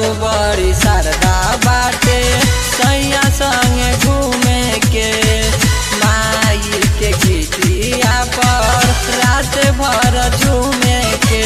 हमरो बड़ी शारदा बाटे सैया संगे घूमे के माई के गीतिया पर रात भर झूमे के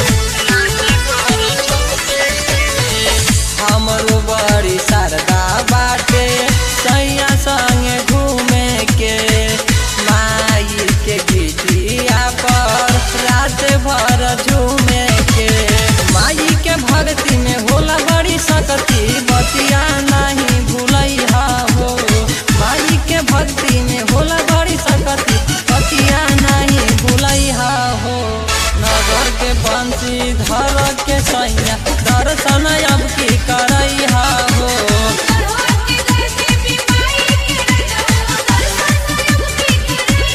हमरो बड़ी शारदा बाटे सैया संगे घूमे के माई के गीतिया पर रात भर झूमे के माई के भक्ति में होला बड़ी सकती बतिया नहीं भूलैहा हो माई के भक्ति में होला बड़ी सकती बतिया नहीं भूलैहा हो नगर के बंसी धर के सैया दर्शन अब की करैहा हो करवा के घर के बीमारी के रजवा दर्शन अब की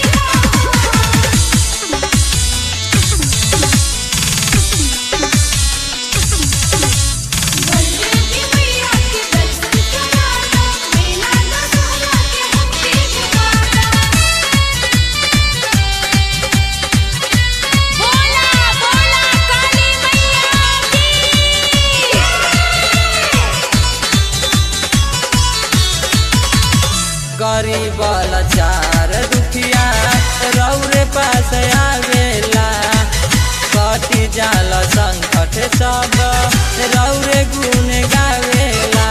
बलदेवी मैया के दर्शन कराना मेला दशहरा के हमके जगाना बोला बोला काली मैया की गरीब लाचार दुखिया रौरे पास आवेला कटी जाल संकट सब रौरे गुण गावेला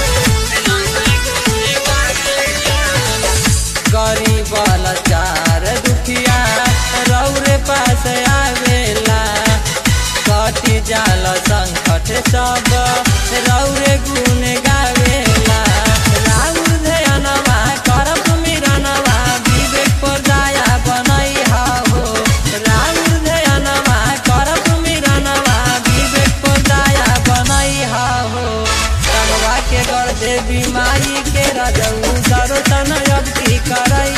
गरीब लाचार दुखिया रौरे पास आवेला कटी जाल संकट सब रौरे गुण गावेला राउर ध्यानवा करब सुमिरनवा विवेक पर दया बनैहा हो राउर ध्यानवा करब सुमिरनवा विवेक पर दया बनैहा हो तनवा के कर देवी माई के रजऊ दर्शन अब की करई